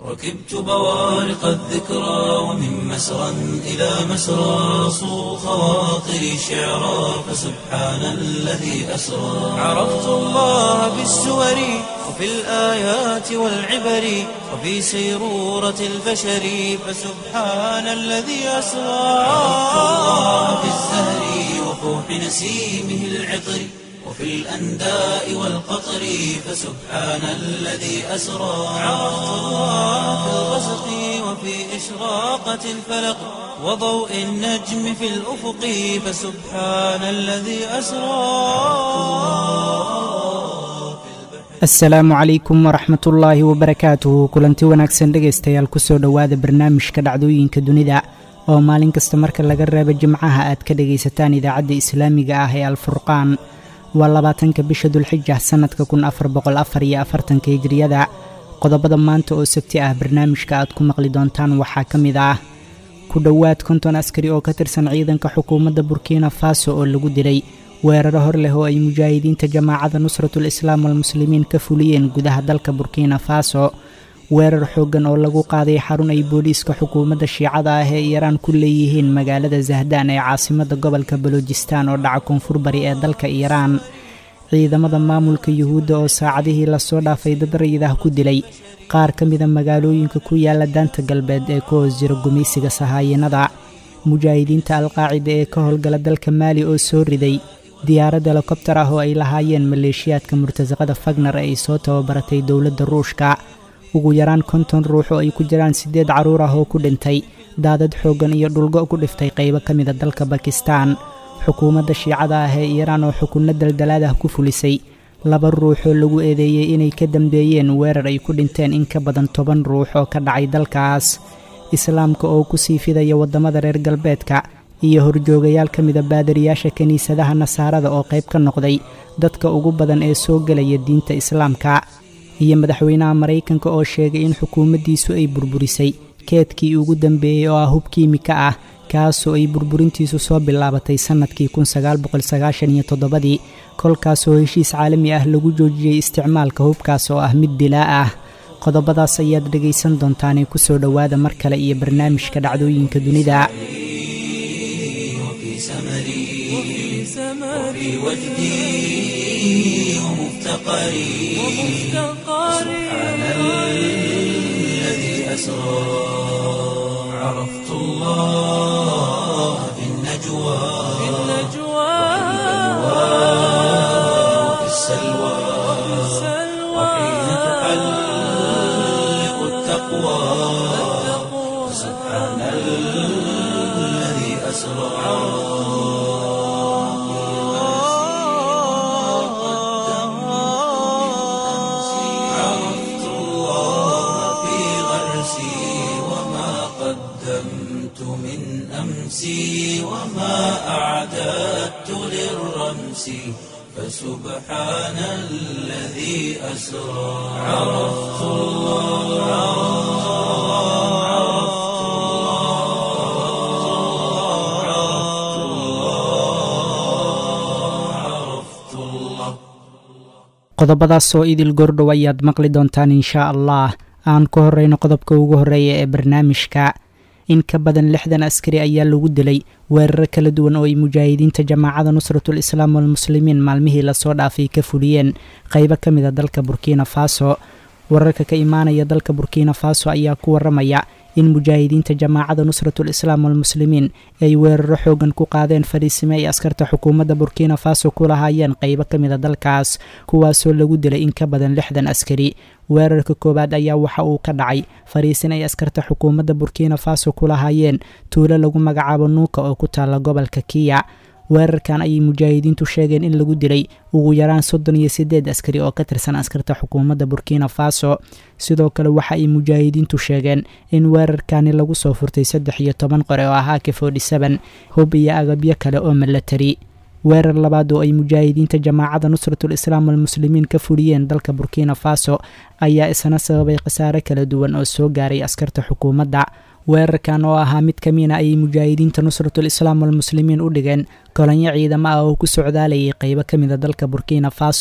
ركبت بوارق الذكرى ومن مسرى إلى مسرى صو خواطري شعرا فسبحان الذي أسرى عرفت الله بالسور وفي الآيات والعبر وفي سيرورة البشر فسبحان الذي أسرى عرفت الله بالزهر وفوح نسيمه العطر وفي الأنداء والقطر فسبحان الذي أسرى عرفت الله في الغسق وفي إشراقة الفلق وضوء النجم في الأفق فسبحان الذي أسرى asalaamu calaykum waraxmatullaahi wabarakaatuhu kulanti wanaagsan dhegaystayaal kusoo dhowaada barnaamijka dhacdooyinka dunida oo maalin kasta marka laga reebo jimcaha aad ka dhegaysataan idaacadda islaamiga ah ee alfurqaan waa labaatanka bisha dulxija sannadka kun afar boqol afar iyo afartanka hijriyada qodobada maanta oo sabti ah barnaamijka aad ku maqli doontaan waxaa ka mid ah ku dhowaad konton askari oo ka tirsan ciidanka xukuumadda burkina faso oo lagu dilay weeraro hor leh oo ay mujaahidiinta jamaacada nusratul islaam walmuslimiin ka fuliyeen gudaha dalka burkina faso weerar xooggan oo lagu qaaday xarun ay booliiska xukuumadda shiicada ah ee iiraan ku leeyihiin magaalada zahdaan ee caasimadda gobolka balojistan oo dhaca koonfur bari ee dalka iiraan ciidamada maamulka yuhuudda oo saacadihii lasoo dhaafay dad rayidah ku dilay qaar ka mida magaalooyinka ku yaala daanta galbeed ee ku hoos jira gumaysiga sahaayinnada mujaahidiinta alqaacida ee ka howlgala dalka maali oo soo riday diyaarad helikobtar ah oo ay lahaayeen maleeshiyaadka murtasaqada fagner ee ay soo tababaratay dowladda ruushka ugu yaraan konton ruux oo ay ku jiraan siddeed carruur ah oo ku dhintay daadad xooggan iyo dhulgo ku dhiftay qaybo ka mida dalka bakistan xukuumadda shiicada ah ee iiraan oo xukunno daldalaad ah ku fulisay laba ruux oo lagu eedeeyey inay ka dambeeyeen weerar ay ku dhinteen in ka badan toban ruux oo ka dhacay dalkaas islaamka oo ku sii fidaya waddamada reer galbeedka iyo horjoogayaal ka mida baadariyaasha kiniisadaha nasaarada oo qayb ka noqday dadka ugu badan ee soo gelaya diinta islaamka iyo madaxweynaha maraykanka oo sheegay in xukuumaddiisu ay burburisay keedkii ugu dambeeyey oo ah hub kiimika ah kaasoo ay burburintiisu soo bilaabatay sannadkii kunsagaalboqolsagaashaniyo toddobadii kolkaasoo heshiis caalami ah lagu joojiyey isticmaalka hubkaas oo ah mid dilaa ah qodobadaas ayaad dhegaysan doontaanee kusoo dhowaada mar kale iyo barnaamijka dhacdooyinka dunida وفي سمري وفي وجدي ومفتقري سبحان الذي أسرى عرفت الله في النجوى وفي السلوى وحين تحلق التقوى سبحان الذي أسرى عرفت الله في غرسي وما قدمت من أمسي وما أعددت للرمس فسبحان الذي أسرى عرفت الله عرفت الله عرفت الله qodobadaas oo idil gordhow ayaad maqli doontaan inshaa allah aan ku horreyno qodobka ugu horreeya ee barnaamijka in ka badan lixdan askari ayaa lagu dilay weeraro kala duwan oo ay mujaahidiinta jamaacada nusratul islaam walmuslimiin maalmihii lasoo dhaafay ka fuliyeen qaybo ka mid a dalka burkina faso wararka ka imaanaya dalka burkina faso ayaa ku waramaya in mujaahidiinta jamaacada nusratul islaam walmuslimiin ay weeraro xoogan ku qaadeen fadhiisime ay askarta xukuumadda burkina faso ku lahaayeen qaybo ka mid a dalkaas kuwaasoo lagu dilay in ka badan lixdan askari weerarka koowaad ayaa waxa uu ka dhacay fariisin ay askarta xukuumadda burkina faso ku lahaayeen tuulo lagu magacaabo nuuka oo ku taalla gobolka kiya weerarkan ayay mujaahidiintu sheegeen in lagu dilay ugu yaraan soddon iyo siddeed askari oo ka tirsan askarta xukuumadda burkina faso sidoo kale waxa ay mujaahidiintu sheegeen in weerarkani lagu soo furtay saddex iyo toban qore oo ahaa k forty seven hub iyo agabyo kale oo milatari weerar labaad oo ay mujaahidiinta jamaacada nusratul islaam walmuslimiin ka fuliyeen dalka burkina faso ayaa isna sababay khasaare kala duwan oo soo gaaray askarta xukuumadda weerarkan oo ahaa mid ka mina ayay mujaahidiinta nusratul islaam walmuslimiin u dhigeen kolonyo ciidamo ah oo ku socdaalayay qeybo ka mida dalka burkina faso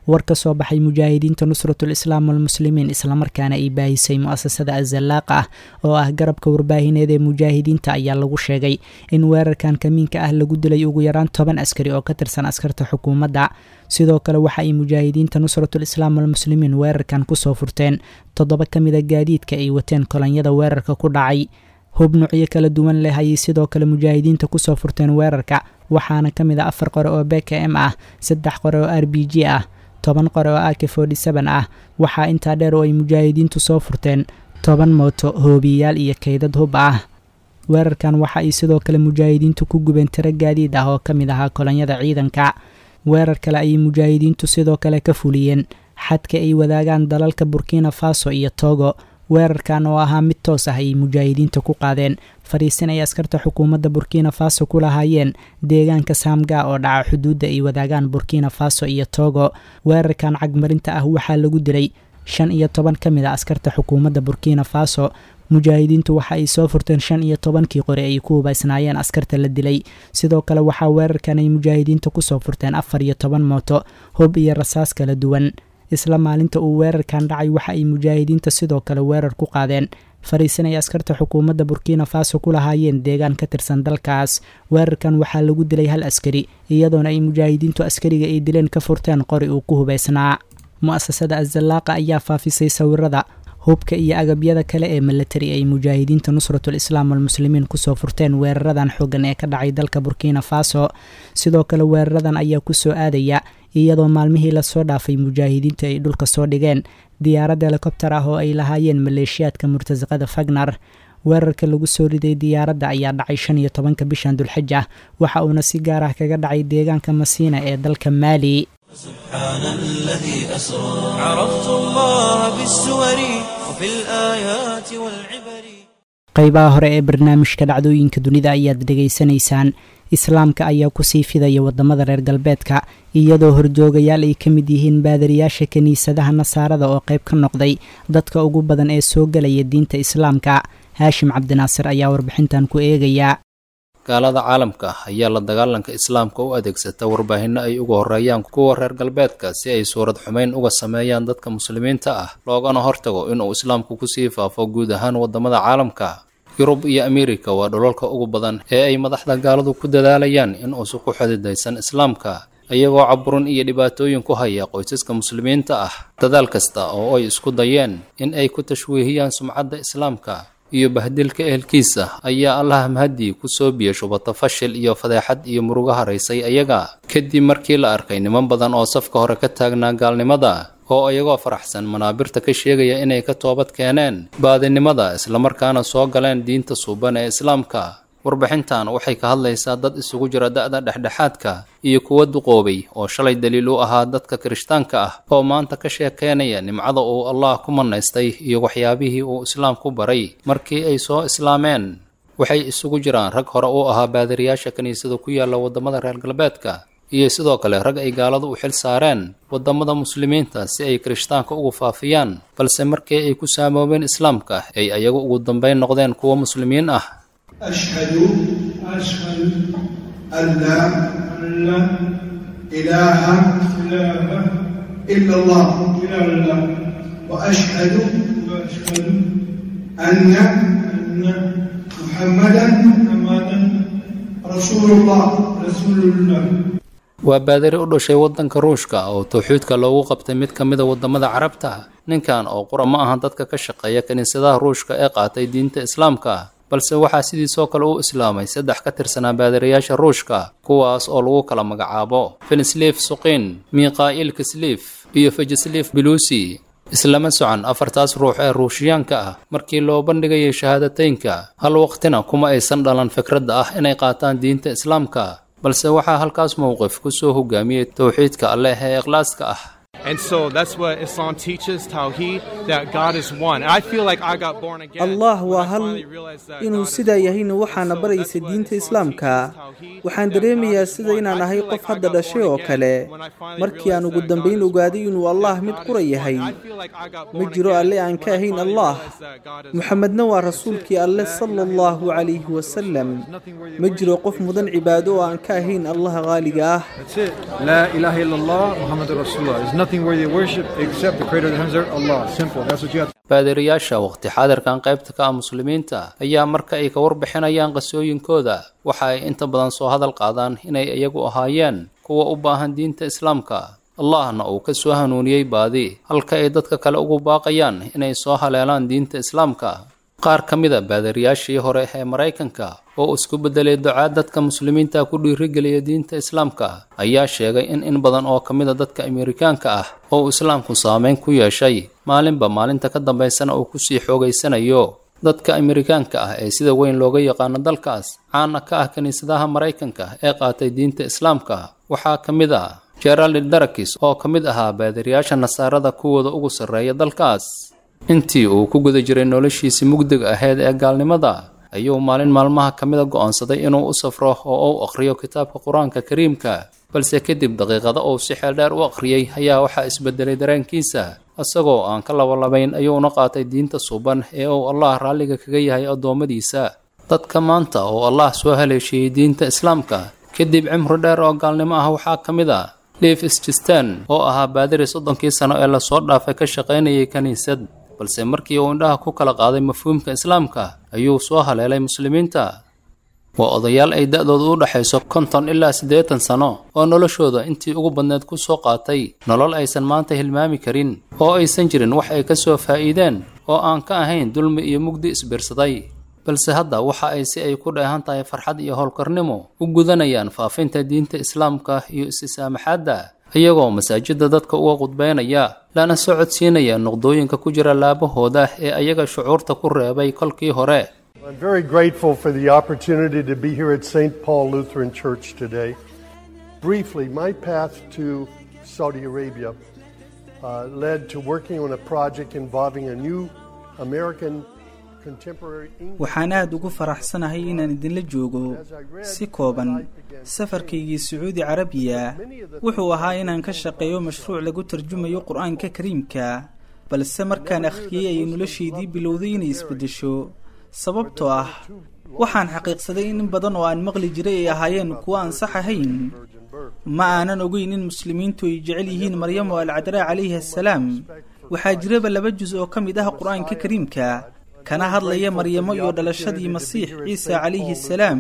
war ka soo baxay mujaahidiinta nusratul islaam walmuslimiin islamarkaana ay baahisay mu-asasada azallaaqa ah oo ah garabka warbaahineed ee mujaahidiinta ayaa lagu sheegay in weerarkan kamiinka ah lagu dilay ugu yaraan toban askari oo ka tirsan askarta xukuumadda sidoo kale waxa ay mujaahidiinta nusratul islaam walmuslimiin weerarkan kusoo furteen toddoba ka mida gaadiidka ay wateen kolonyada weerarka ku dhacay hub nuucyo kala duwan leh ayay sidoo kale mujaahidiinta kusoo furteen weerarka waxaana ka mid a afar qore oo b k m ah saddex qore oo r b g ah toban qore oo ak forty seven ah waxaa intaa dheer oo ay mujaahidiintu soo furteen toban mooto hoobiyayaal iyo kaydad hub ah weerarkan waxa ay sidoo kale mujaahidiintu ku gubeen tiro gaadiid ah oo ka mid ahaa kolonyada ciidanka weerar kale ayay mujaahidiintu sidoo kale ka fuliyeen xadka ay wadaagaan dalalka burkina faso iyo togo weerarkan oo ahaa mid toos ah ayay mujaahidiinta ku qaadeen fariisin ay askarta xukuumadda burkina faso ku lahaayeen deegaanka saamga oo dhaca xuduudda ay wadaagaan burkina faso iyo togo weerarkan cagmarinta ah waxaa lagu dilay shan iyo toban ka mid a askarta xukuumadda burkina faso mujaahidiintu waxa ay soo furteen shan iyo tobankii qori ay ku hubaysnaayeen askarta la dilay sidoo kale waxaa weerarkan ay mujaahidiinta kusoo furteen afar iyo toban mooto hub iyo rasaas kala duwan isla maalinta uu weerarkan dhacay waxa ay mujaahidiinta sidoo kale weerar ku qaadeen fariisin ay askarta xukuumadda burkina faso ku lahaayeen deegaan ka tirsan dalkaas weerarkan waxaa lagu dilay hal askari iyadoona ay mujaahidiintu askariga ay dileen ka furteen qori uu ku hubaysnaa mu-asasada azallaaqa ayaa faafisay sawirada hubka iyo agabyada kale ee milatari ay mujaahidiinta nusratul islaam walmuslimiin kusoo furteen weeraradan xoogan ee ka dhacay dalka burkina faso sidoo kale weeraradan ayaa kusoo aadaya iyadoo maalmihii lasoo dhaafay mujaahidiinta ay dhulka soo dhigeen diyaarad helikobtar ah oo ay lahaayeen maleeshiyaadka murtasaqada fagnar weerarka lagu soo riday diyaaradda ayaa dhacay shan iyo tobanka bishan dulxija waxa uuna si gaar ah kaga dhacay deegaanka masiina ee dalka maali سبحان الذي أسرى عرفت الله بالسور وفي الآيات والعبر qaybaha hore ee barnaamijka dhacdooyinka dunida ayaad dhegaysanaysaan islaamka ayaa kusii fidaya wadamada reer galbeedka iyadoo horjoogayaal ay ka mid yihiin baadariyaasha kiniisadaha nasaarada oo qayb ka noqday dadka ugu badan ee soo gelaya diinta islaamka haashim cabdinaasir ayaa warbixintan ku eegaya gaalada caalamka ayaa la dagaalanka islaamka u adeegsata warbaahinno ay uga horeeyaan kuwa reer galbeedka si ay suurad xumayn uga sameeyaan dadka muslimiinta ah loogana hortago inuu islaamku kusii faafo guud ahaan wadamada caalamka yurub iyo ameerika waa dholalka ugu badan ee ay madaxda gaaladu ku dadaalayaan in uusu ku xididaysan islaamka iyagoo caburin iyo dhibaatooyin ku haya qoysaska muslimiinta ah dadaal kasta oo ay isku dayeen in ay ku tashwiihiyaan sumcadda islaamka iyo bahdilka ehelkiisa ayaa allah mahadii ku soo biyashubata fashil iyo fadeexad iyo murugo haraysay ayaga kadib markii la arkay niman badan oo safka hore ka taagnaa gaalnimada oo iyagoo faraxsan manaabirta ka sheegaya inay ka toobad keeneen baadinimada islamarkaana soo galeen diinta suuban ee islaamka warbixintan waxay ka hadlaysaa dad isugu jira da-da dhexdhexaadka iyo kuwa duqoobay oo shalay daliil u ahaa dadka kirishtaanka ah oo maanta ka sheekeynaya nimcada uu allah ku manaystay iyo waxyaabihii uu islaamku baray markii ay soo islaameen waxay isugu jiraan rag hore u ahaa baadariyaasha kiniisada ku yaalla waddamada reer galbeedka iyo sidoo kale rag ay gaaladu u xil saareen waddamada muslimiinta si ay kirishtaanka ugu faafiyaan balse markii ay ku saamoobeen islaamka ay ayagu ugu dambayn noqdeen kuwa muslimiin ah أشهد أشهد أن لا أن لا إله إله إلا الله إلا الله وأشهد وأشهد أن أن محمدا محمدا رسول الله رسول الله waa baadari u dhashay waddanka ruushka oo tawxiidka loogu qabtay mid ka mida waddamada carabta ninkan oo qura ma aha dadka ka shaqeeya kiniisadaha ruushka ee qaatay diinta islaamka balse waxaa sidiisoo kale u islaamay saddex ka tirsanaa baadariyaasha ruushka kuwaas oo lagu kala magacaabo fenislif suqin mikhail kislif iyo fejislif belusi islama socon afartaas ruux ee ruushiyaanka ah markii loo bandhigayay shahaadateynka hal waqtina kuma aysan dhalan fikradda ah inay qaataan diinta islaamka balse waxaa halkaas mowqif ku soo hogaamiyey towxiidka alleh ee ikhlaaska ah And so that's what Islam teaches, Tawheed, that God is one. And I feel like I got born again. allah when waa I hal finally realized that inuu God is sidaa one. yahayna waxaana So baraysa that's what diinta Islam islaamka teaches, Tawheed, waxaan that God dareemayaa is sida one. inaan I ahay feel qof like I hadda got dhashay born oo again kale when I finally markii aan realized ugu that dambayn God is ogaaday one. inuu allah That mid God qura is one. yahay I feel like I got ma born jiro again alle aan ka when I ahayn finally allah realized that God is one. muxamedna waa rasuulkii alle sala allahu calayhi wasalam ma jiro qof mudan cibaado oo aan ka ahayn allah qaaliga ah That's it. La ilaha illallah, Muhammad Rasulullah. There's nothing worthy of worship except the creator of the heavens and earth, Allah. Simple. That's what you have to baadiriyaasha waqti xaadirkan qaybta ka ah muslimiinta ayaa marka ay ka warbixinayaan qasooyinkooda waxa ay inta badan soo hadal qaadaan inay iyagu ahaayeen kuwa u baahan diinta islaamka allahna uu ka soo hanuuniyey baadi halka ay dadka kale ugu baaqayaan inay soo haleelaan diinta islaamka qaar ka mid a baadiriyaashii hore ee maraykanka oo isku beddelay ducaad dadka muslimiinta ku dhiirigeliya diinta islaamka ayaa sheegay in in badan oo ka mid a dadka amerikaanka ah oo islaamku saameyn ku yeeshay maalinba maalinta ka dambaysana uu kusii xoogaysanayo dadka amerikaanka ah ee sida weyn looga yaqaano dalkaas caana ka ah kiniisadaha maraykanka ee qaatay diinta islaamka waxaa ka mid ah gerald darakis oo ka mid ahaa baadiriyaasha nasaarada kuwooda ugu sarreeya dalkaas intii uu ku guda jiray noloshiisii mugdiga ahayd ee gaalnimada ayuu maalin maalmaha ka mida go'oonsaday inuu u safro oo uu akhriyo kitaabka qur-aanka kariimka balse kadib daqiiqada uu si xeel dheer u akhriyey ayaa waxaa isbedelay dareenkiisa isagoo aan ka labalabayn ayuuna qaatay diinta suuban ee uu allah raalliga kaga yahay addoommadiisa dadka maanta oo allah soo haleeshiyey diinta islaamka kadib cimri dheer oo gaalnimo ah waxaa ka mid a liif stistan oo ahaa baadiri soddonkii sano ee lasoo dhaafay ka shaqaynayay kiniisad balse markii uu indhaha ku kala qaaday mafhuumka islaamka ayuu soo haleelay muslimiinta waa odayaal ay da-doodu u dhexayso konton ilaa siddeetan sano oo noloshooda intii ugu badneed ku soo qaatay nolol aysan maanta hilmaami karin oo aysan jirin wax ay ka soo faa'iideen oo aan ka ahayn dulmi iyo mugdi isbiirsaday balse hadda waxa ay si ay ku dheehan tahay farxad iyo howlkarnimo u gudanayaan faafinta diinta islaamka iyo isisaamaxaadda iyagoo masaajidda dadka uga qudbaynaya lana socodsiinaya noqdooyinka ku jira laabahooda ee ayaga shucuurta ku reebay kolkii hore I'm very grateful for the opportunity to be here at St. Paul Lutheran Church today. Briefly, my path to Saudi Arabia uh, led to working on a project involving a new American contemporary English. waxaan aad ugu faraxsanahay inaan idinla joogo si kooban safarkaygii sacuudi carabiya wuxuu ahaa inaan ka shaqeeyo mashruuc lagu tarjumayo qur-aanka kariimka balse markaan akhriyey ayay noloshaydii bilowday inay isbeddesho sababtoo ah waxaan xaqiiqsaday in in badan oo aan maqli jiray ay ahaayeen kuwo aan sax ahayn ma aanan ogeyn in muslimiintu ay jecel yihiin maryamo alcadraa calayhi assalaam waxaa jiraba laba jus oo ka mid ah qur-aanka kariimka kana hadlaya maryamo iyo dhalashadii masiix ciise calayhi assalaam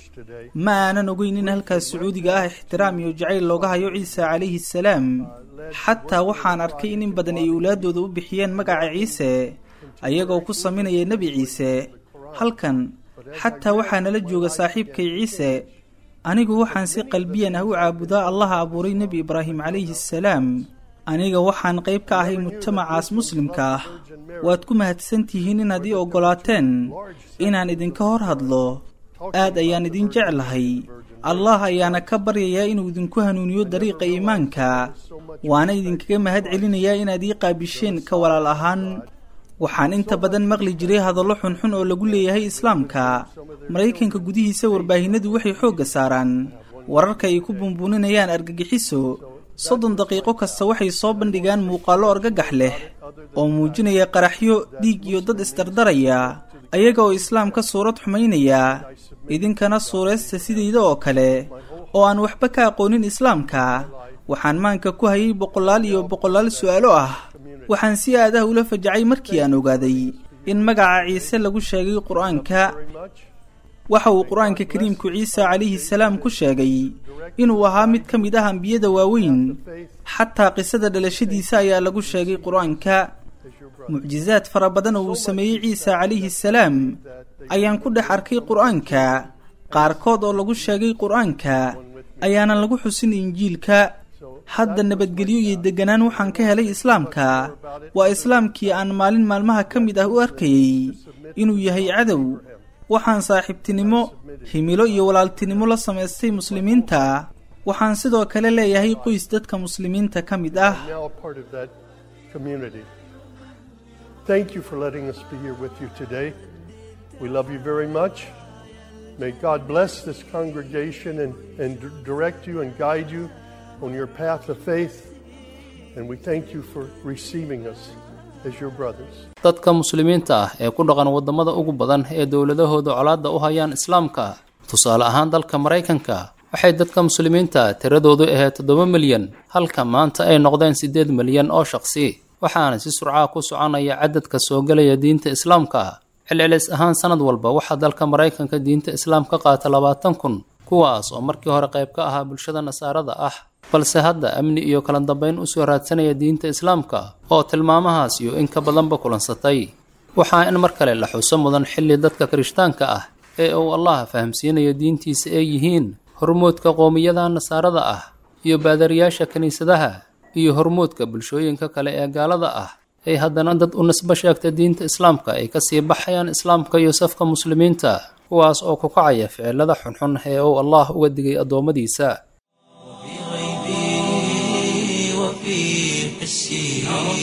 ma aanan ogeyn in halkaas sacuudiga ah ixtiraam iyo jacayl looga hayo ciise calayhi assalaam xataa waxaan arkay in in badan ay owlaaddooda u bixiyeen magaca ciise ayagoo ku saminaya nebi ciise halkan xataa waxaa nala jooga saaxiibkay ciise anigu waxaan si qalbiyan ah u caabudaa allaha abuuray nebi ibraahim calayhi assalaam aniga waxaan qayb ka ahay mujtamacaas muslimka ah waad ku mahadsantihiin inaad ii oggolaateen inaan idinka hor hadlo aad ayaan idin jeclahay allah ayaana ka baryayaa inuu idinku hanuuniyo dariiqa iimaanka waana idinkaga mahad celinayaa inaad ii qaabisheen ka walaal ahaan waxaan inta badan maqli jiray hadallo xunxun oo lagu leeyahay islaamka maraykanka gudihiisa warbaahinadu waxay xoogga saaraan wararka ay ku bunbuuninayaan argagixiso soddon daqiiqo kasta waxay soo bandhigaan muuqaallo argagax leh oo muujinaya qaraxyo dhiig iyo dad isdardaraya ayaga oo islaamka suurad xumaynaya idinkana suuraysta sidayda oo kale oo aan waxba ka aqoonin islaamka waxaan maanka ku hayay boqolaal iyo boqolaal su'aalo ah waxaan si aad ah ula fajacay markii aan ogaaday in magaca ciise lagu sheegay qur-aanka waxa uu qur-aanka kariimku ciise calayhi salaam ku sheegay inuu ahaa mid ka mid ah ambiyada waaweyn xataa qisada dhalashadiisa ayaa lagu sheegay qur-aanka mucjizaad fara badan oo uu sameeyey ciise calayhi salaam ayaan ku dhex arkay qur-aanka qaarkood oo lagu sheegay qur-aanka ayaanan lagu xusin injiilka hadda nabadgelyo iyo deganaan waxaan ka helay islaamka waa islaamkii aan maalin maalmaha ka mid ah u arkayey inuu yahay cadow waxaan saaxiibtinimo himilo iyo walaaltinimo la samaystay muslimiinta waxaan sidoo kale leeyahay qoys dadka muslimiinta ka mid ah now a part of that community. Thank you for letting us be here with you today. We love you very much. May God bless this congregation and, and d- direct you and guide you on your path of faith. And we thank you for receiving us as your brothers. dadka muslimiinta ah ee ku dhaqan waddamada ugu badan ee dowladahooda colaadda u hayaan islaamka tusaale ahaan dalka maraykanka waxay dadka muslimiinta tiradoodu ahayd toddoba milyan halka maanta ay noqdeen siddeed milyan oo shaqsi waxaana si surcaa ku soconaya cadadka soo gelaya diinta islaamka celcelis ahaan sanad walba waxaa dalka maraykanka diinta islaam ka qaata labaatan kun kuwaas oo markii hore qayb ka ahaa bulshada nasaarada ah balse hadda amni iyo kala dambayn usoo raadsanaya diinta islaamka oo tilmaamahaas iyo in ka badanba kulansatay waxaa in mar kale la xuso mudan xilli dadka kirishtaanka ah ee uu allah fahamsiinayo diintiisa ay yihiin hormuudka qoomiyada nasaarada ah iyo baadariyaasha kiniisadaha iyo hormuudka bulshooyinka kale ee gaalada ah ay haddana dad u nisbo sheegta diinta islaamka ay kasii baxayaan islaamka iyo safka muslimiinta kuwaas oo ku kacaya ficilada xunxun ee uu allah uga digay addoommadiisa وفي حسي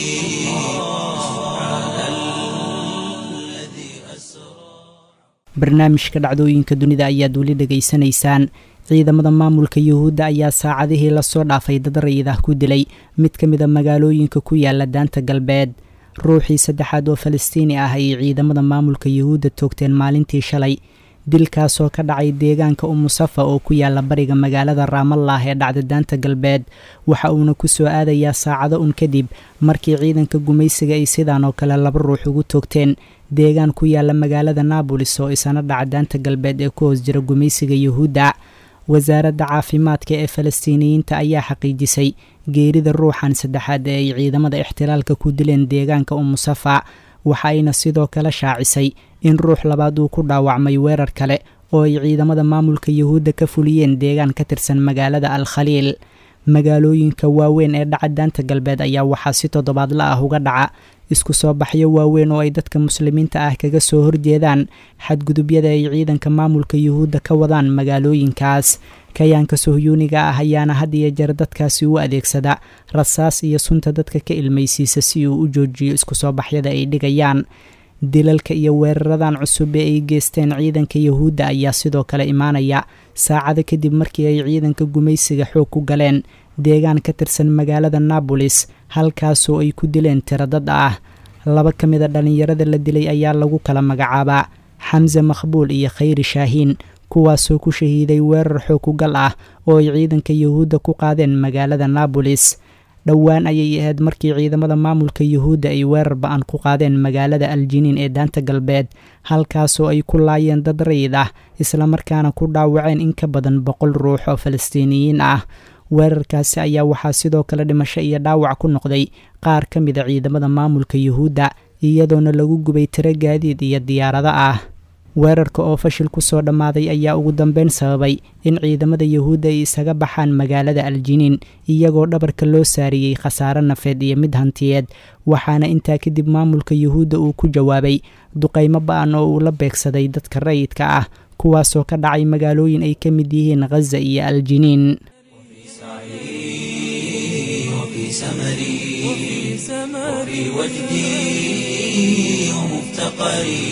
barnaamijka dhacdooyinka dunida ayaad weli dhegaysanaysaan ciidamada maamulka yuhuudda ayaa saacadihii lasoo dhaafay dad rayid ah ku dilay mid ka mid a magaalooyinka ku yaala daanta galbeed ruuxii saddexaad oo falastiini ah ayay ciidamada maamulka yuhuudda toogteen maalintii shalay dilkaasoo ka dhacay deegaanka umusafa oo ku yaala bariga magaalada raamallah ee dhacda daanta galbeed waxa uuna ku soo aadayaa saacado un kadib markii ciidanka gumaysiga ay sidaan oo kale laba ruux ugu toogteen deegaan ku yaala magaalada naabolis oo isana dhaca daanta galbeed ee ku hoos jira gumaysiga yuhuudda wasaaradda caafimaadka ee falastiiniyiinta ayaa xaqiijisay geerida ruuxan saddexaad ee ay ciidamada ixtilaalka ku dileen deegaanka umusafa waxa ayna sidoo kale shaacisay in ruux labaad uu ku dhaawacmay weerar kale oo ay ciidamada maamulka yuhuudda ka fuliyeen deegaan ka tirsan magaalada al khaliil magaalooyinka waaweyn ee dhaca daanta galbeed ayaa waxaa si toddobaadla ah uga dhaca isku soo baxyo waaweyn oo ay dadka muslimiinta ah kaga soo horjeedaan xadgudubyada ay ciidanka maamulka yuhuudda ka wadaan magaalooyinkaas kayaanka sohyuuniga ah ayaana had iyo jeer dadkaasi u adeegsada rasaas iyo sunta dadka ka ilmaysiisa si uu u joojiyo isku soo baxyada ay dhigayaan dilalka iyo weeraradan cusub ee ay geysteen ciidanka yuhuudda ayaa sidoo kale imaanaya saacado kadib markii ay ciidanka gumaysiga xoog ku galeen deegaan ka tirsan magaalada naabolis halkaasoo ay ku dileen tiro dad ah laba ka mid a dhallinyarada la dilay ayaa lagu kala magacaabaa xamse maqbuul iyo khayri shaahiin kuwaasoo ku shahiiday weerar xoog ku gal ah oo ay ciidanka yuhuudda ku qaadeen magaalada naabolis dhowaan ayay ahayd markii ciidamada maamulka yuhuudda ay weerar ba-an ku qaadeen magaalada aljiniin ee daanta galbeed halkaasoo ay ku laayeen dad rayid ah islamarkaana ku dhaawaceen in ka badan boqol ruux oo falastiiniyiin ah weerarkaasi ayaa waxaa sidoo kale dhimasho iyo dhaawac ku noqday qaar ka mid a ciidamada maamulka yuhuudda iyadoona lagu gubay tiro gaadiid iyo diyaarado ah weerarka oo fashil ku soo dhammaaday ayaa ugu dambeyn sababay in ciidamada yuhuudda ay isaga baxaan magaalada aljiniin iyagoo dhabarka loo saariyey khasaare nafeed iyo mid hantiyeed waxaana intaa kadib maamulka yuhuudda uu ku jawaabay duqaymo ba-an oo uu la beegsaday dadka rayidka ah kuwaasoo ka dhacay magaalooyin ay ka mid yihiin khaza iyo aljiniin وفي سمري وفي وجدي ومفتقري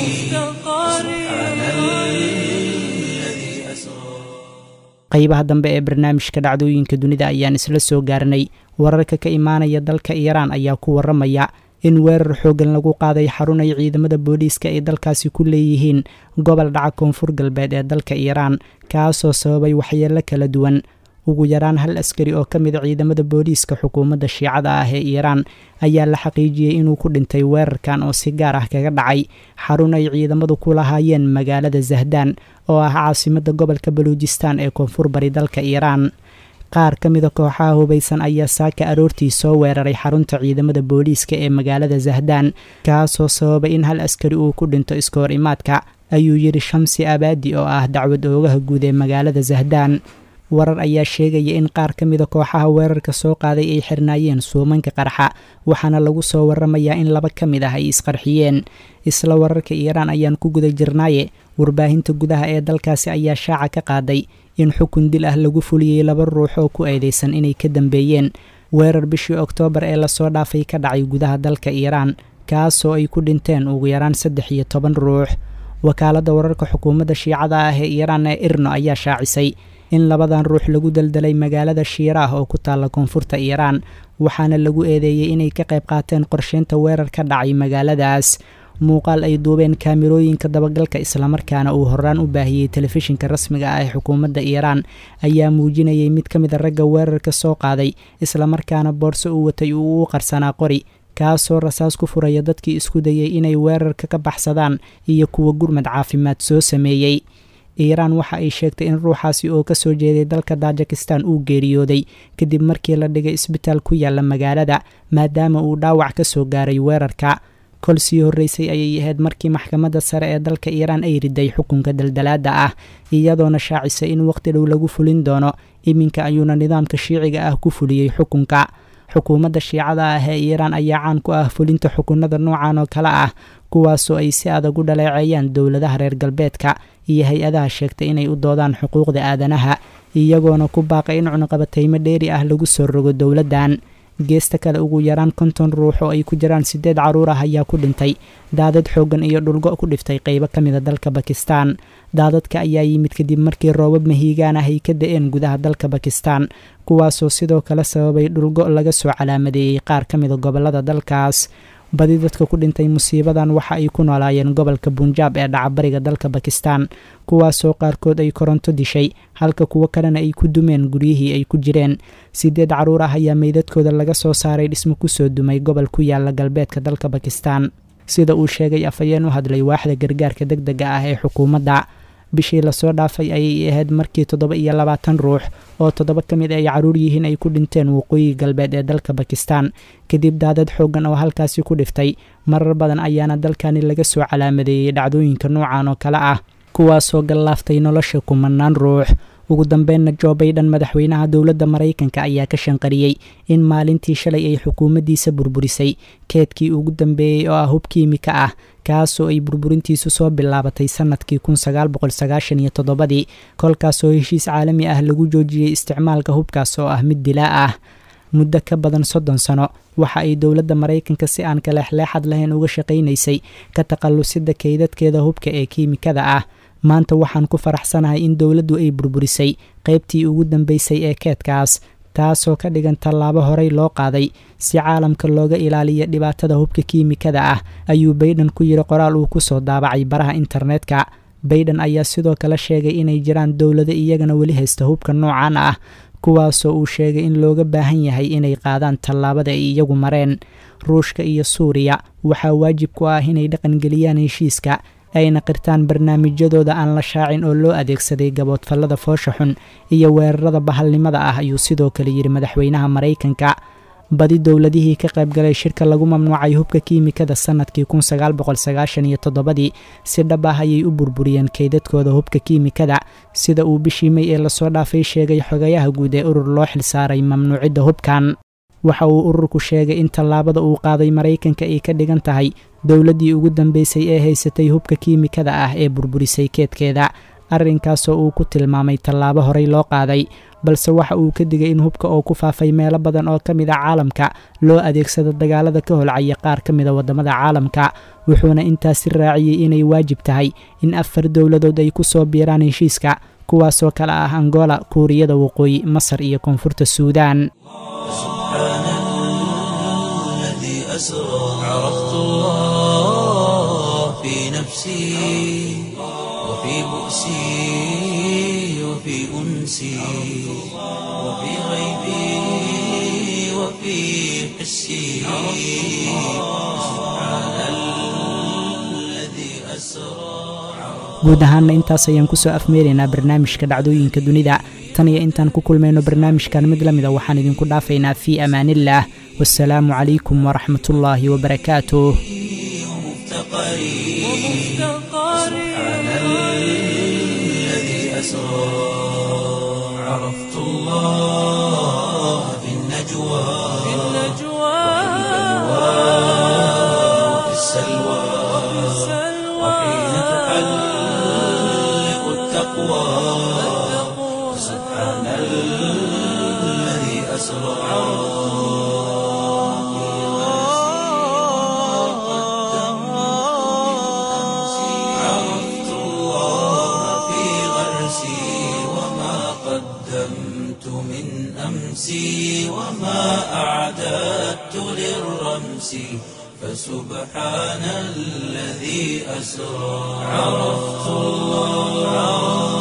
سبحان الذي أسرى qaybaha dambe ee barnaamijka dhacdooyinka dunida ayaan isla soo gaarnay wararka ka imaanaya dalka iiraan ayaa ku waramaya in weerar xoogan lagu qaaday xarun ay ciidamada booliiska ay dalkaasi ku leeyihiin gobol dhaca koonfur galbeed ee dalka iiraan kaasoo sababay waxyeelo kala duwan ugu yaraan hal askari oo ka mid a ciidamada booliiska xukuumadda shiicada ah ee iiraan ayaa la xaqiijiyey inuu ku dhintay weerarkan oo si gaar ah kaga dhacay xarun ay ciidamadu ku lahaayeen magaalada zahdaan oo ah caasimadda gobolka baluujistaan ee koonfur bari dalka iiraan qaar ka mida kooxaha hubaysan ayaa saaka aroortii soo weeraray xarunta ciidamada booliiska ee magaalada zahdaan kaasoo sababay in hal askari uu ku dhinto iska hor imaadka ayuu yidhi shamsi abaadi oo ah dacwad oogaha guud ee magaalada zahdaan warar ayaa sheegaya in qaar ka mida kooxaha weerarka soo qaaday ay xirnaayeen suumanka qarxa waxaana lagu soo waramayaa in laba ka mid ah ay isqarxiyeen isla wararka iiraan ayaan ku guda jirnaaye warbaahinta gudaha ee dalkaasi ayaa shaaca ka qaaday in xukun dil ah lagu fuliyey laba ruux oo ku eedeysan inay ka dambeeyeen weerar bishii oktoobar ee lasoo dhaafay ka dhacay gudaha dalka iiraan kaasoo ay ku dhinteen ugu yaraan saddex iyo toban ruux wakaaladda wararka xukuumadda shiicada ah ee iiraan ee irno ayaa shaacisay in labadan ruux lagu daldalay magaalada shiiraah oo ku taalla koonfurta iiraan waxaana lagu eedeeyey inay ka qayb qaateen qorsheynta weerar ka dhacay magaaladaas muuqaal ay duubeen kaamirooyinka dabagalka islamarkaana uu horaan u baahiyey telefishinka rasmiga ah ee xukuumadda iiraan ayaa muujinayay mid ka mid a ragga weerarka soo qaaday islamarkaana boorso uu watay uu u qarsanaa qori kaasoo rasaas ku furaya dadkii isku dayay inay weerarka ka baxsadaan iyo kuwa gurmad caafimaad soo sameeyey iiraan waxa ay sheegtay in ruuxaasi oo kasoo jeeday dalka tajikistan uu geeriyooday kadib markii la dhigay isbitaal ku yaala magaalada maadaama uu dhaawac ka soo gaaray weerarka kol sii horreysay ayay ahayd markii maxkamadda sare ee dalka iiraan ay riday xukunka daldalaada ah iyadoona shaacisay in waqti dhow lagu fulin doono iminka ayuuna nidaamka shiiciga ah ku fuliyey xukunka xukuumadda shiicada ah ee iiraan ayaa caan ku ah fulinta xukunada noocan oo kale ah kuwaasoo ay si adag u dhaleeceeyaan dowladaha reer galbeedka iyo hay-adaha sheegtay inay u doodaan xuquuqda aadanaha iyagoona ku baaqay in cunuqabataymo dheeri ah lagu soo rogo dowladdan geesta kale ugu yaraan konton ruux oo ay ku jiraan siddeed carruur ah ayaa ku dhintay daadad xooggan iyo dhulgo ku dhiftay qaybo ka mida dalka bakistan daadadka ayaa yimid kadib markii roobab mahiigaan ah ay ka da-een gudaha dalka bakistan kuwaasoo sidoo kale sababay dhulgo laga soo calaamadeeyey qaar ka mida gobollada dalkaas badi dadka ku dhintay musiibadan waxa ay ku noolaayeen gobolka bunjaab ee dhacabariga dalka bakistan kuwaasoo qaarkood ay koronto dishay halka kuwo kalena ay ku dumeen guryihii ay ku jireen sideed carruur ah ayaa meydadkooda laga soo saaray dhismo kusoo dumay gobol ku yaala galbeedka dalka bakistan sida uu sheegay afhayeen u hadlay waaxda gargaarka deg dega ah ee xukuumadda bishii lasoo dhaafay ayay ahayd markii toddoba iyo labaatan ruux oo toddoba ka mid ay carruur yihiin ay ku dhinteen waqooyi galbeed ee dalka bakistan kadib daadad xooggan oo halkaasi ku dhiftay marar badan ayaana dalkani laga soo calaamadeeyey dhacdooyinka noocan oo kale ah kuwaasoo gallaaftay nolosha kumanaan ruux ugu dambeynna jo baydhan madaxweynaha dowladda maraykanka ayaa ka shanqariyey in maalintii shalay ay xukuumaddiisa burburisay keedkii ugu dambeeyey oo ah hub kiimika ah kaasoo ay burburintiisu soo bilaabatay sannadkii kun sagaal boqol sagaashan iyo toddobadii kolkaasoo heshiis caalami ah lagu joojiyey isticmaalka hubkaas oo ah mid dilaa ah muddo ka badan soddon sano waxa ay dowladda maraykanka si aan kaleexleexad lahayn uga shaqaynaysay ka takhallusida keydadkeeda hubka ee kiimikada ah maanta waxaan ku faraxsanahay in dowladdu ay burburisay qaybtii ugu dambeysay ee keedkaas taasoo ka dhigan tallaabo horey loo qaaday si caalamka looga ilaaliyo dhibaatada hubka kiimikada ah ayuu baydhan ku yiri qoraal uu ku soo daabacay baraha internetka baydhan ayaa sidoo kale sheegay inay jiraan dowlado iyagana weli haysta hubka noocan ah kuwaasoo uu sheegay in looga baahan yahay inay qaadaan tallaabada ay iyagu mareen ruushka iyo suuriya waxaa waajib ku ah inay dhaqangeliyaan heshiiska ayna qirtaan barnaamijyadooda aan la shaacin oo loo adeegsaday gaboodfallada foosha xun iyo weerarada bahalnimada ah ayuu sidoo kale yidhi madaxweynaha maraykanka badi dowladihii ka qaybgalay shirka lagu mamnuucay hubka kiimikada sannadkii kun sagaal boqol sagaashan iyo toddobadii si dhab ah ayay u burburiyeen keydadkooda hubka kiimikada sida uu bishii may ee lasoo dhaafay sheegay xogayaha guud ee urur loo xilsaaray mamnuucidda hubkan waxa uu ururku sheegay in tallaabada uu qaaday maraykanka ay ka dhigan tahay dowladdii ugu dambeysay ee haysatay hubka kiimikada ah ee burburisay keedkeeda arrinkaasoo uu ku tilmaamay tallaabo horey loo qaaday balse waxa uu ka digay in hubka oo ku faafay meelo badan oo ka mid a caalamka loo adeegsado dagaalada ka holcaya qaar ka mida waddamada caalamka wuxuuna intaasi raaciyey inay waajib tahay in afar dowladood ay ku soo biiraan heshiiska kuwaasoo kale ah angola kuuriyada waqooyi masar iyo koonfurta suudaan عرفت الله في نفسي وفي بؤسي وفي أنسي وفي غيبي وفي حسي سبحان الذي أسرى guud ahaanna intaas ayaan kusoo afmeeraynaa barnaamijka dhacdooyinka dunida tan iyo intaan ku kulmayno barnaamijkan mid la mida waxaan idinku dhaafaynaa fii amaaniillaah wasalaamu calaykum waraxmat ullaahi wabarakaatuh عرفت الله في النجوى في النجوى وفي السلوى وحين تحلق التقوى سبحان الذي أسرى عرفت الله في غرسي وما قدمت من أمسي وما أعددت للرمس فسبحان الذي أسرى عرفت الله